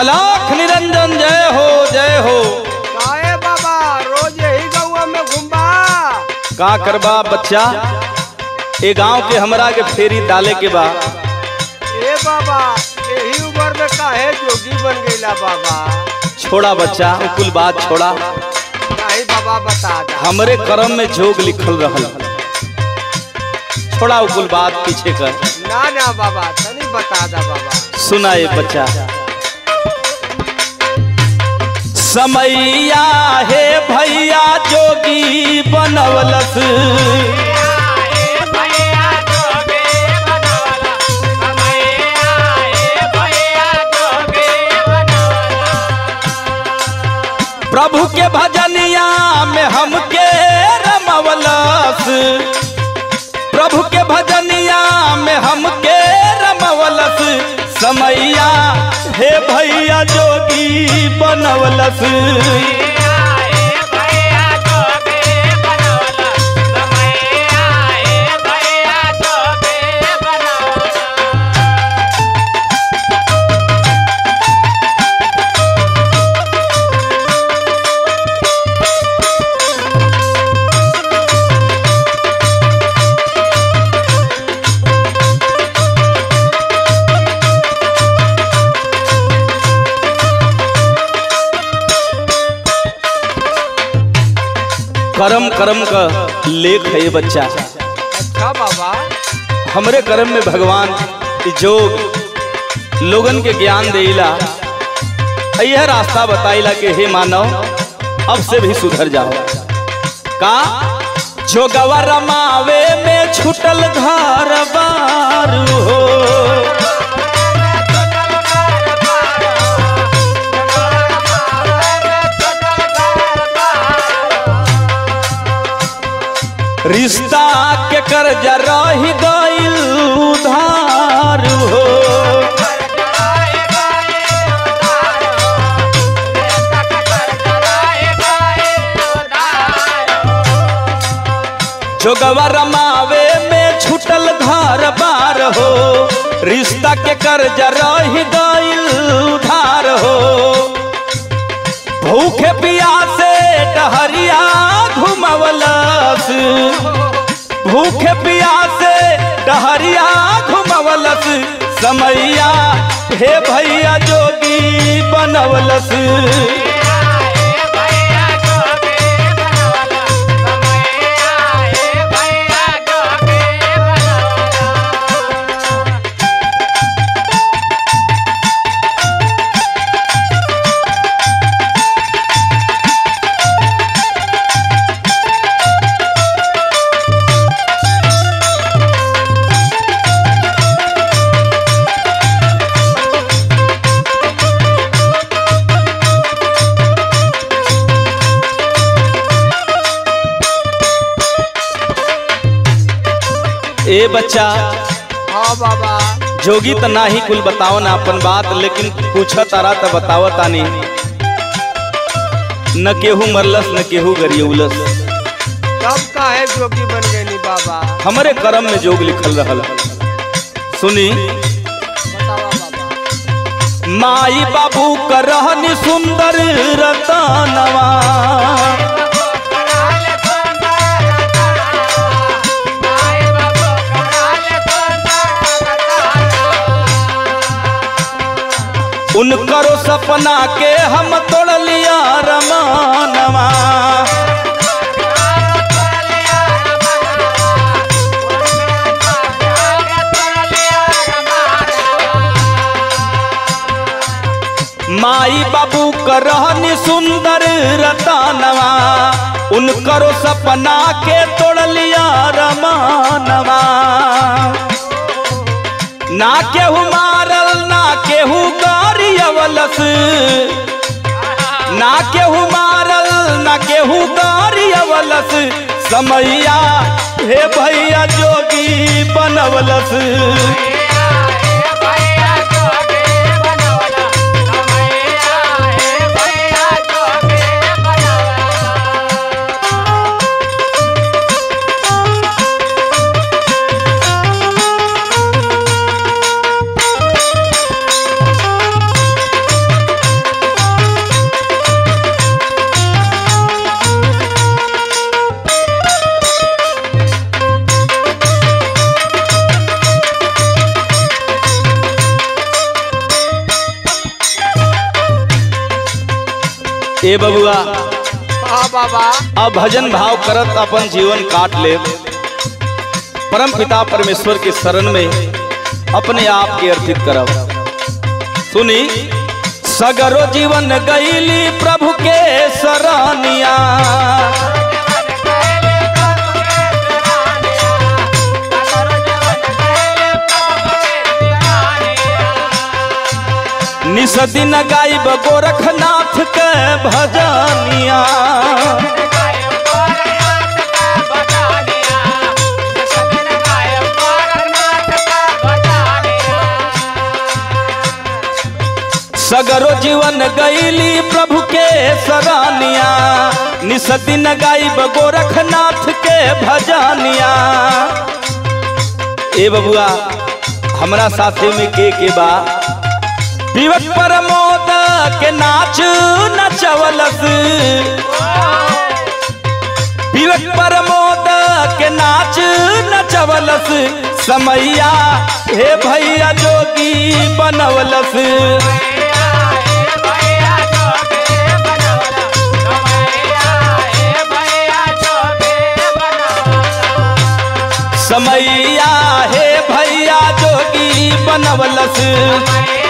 अलाख निरंजन जय हो जय हो काहे बाबा रोज यही गौआ में घुमबा का करबा बच्चा ए गांव के हमरा के फेरी डाले के बा ए बाबा यही उम्र में काहे जोगी बन गईला बाबा छोड़ा बच्चा उ कुल बात छोड़ा काहे बाबा बता दा हमरे कर्म में जोग लिखल रहल छोड़ा उ कुल बात पीछे कर ना ना बाबा तनी बता दा बाबा सुना ये बच्चा समैया हे भैया जोगी बनवलस प्रभु के भजनिया में हमके रमवलस प्रभु के भजनिया में हमके रमवलस समैया हे भैया जोगी बनवलस कर्म कर्म का लेख है ये बच्चा अच्छा बाबा हमरे कर्म में भगवान ई जोग लोगन के ज्ञान देला यह रास्ता बताइला कि हे मानव अब से भी सुधर जाओ का जोगवा रमावे में छुटल घर बार हो रिश्ता के कर्ज रही गईल उधार हो जोगवा रमावे में छुटल घर बार हो रिश्ता के कर्ज रही गईल उधार हो भूखे पियासे डहरिया घुमवलस भूखे पियासे डहरिया घुमवलस समैया हे भैया जोगी बनवलस ए बच्चा हाँ बाबा जोगी त नाही कुल बताओ ना अपन बात लेकिन पूछ तारा त बताव तानी न केहू मरलस न केहू गरियौलस तब काहे जोगी बन गईनी बाबा हमरे कर्म में जोग लिखल रहल सुनी बतावा बाबा माई बाबू का रहनी सुंदर रतनवा उनकरो सपना के हम तोड़ लिया रमानवा माई बाबू का रहनी सुंदर रतनवा उनकरो सपना के तोड़ लिया रमानवा ना केहू मारल ना केहू गारियवलस ना केहू मारल ना केहू गारियवलस समैया हे भैया जोगी बनवलस ए बबुआ हाँ बाबा अब भजन भाव करत अपन जीवन काट ले परम पिता परमेश्वर के शरण में अपने आप के अर्पित करब सुनी सगरो जीवन गईली प्रभु के शरणिया निस दिन गायब गोरखनाथ के भजनिया सगरो जीवन गईली प्रभु के सरानिया निस दिन गायब गोरखनाथ के भजनिया ए बबुआ हमरा साथे में के के बा विवक प्रमोद के नाच नचवलस विवक प्रमोद के नाच नचवलस समैया हे भैया जोगी बनवलस समैया हे भैया जोगी बनवलस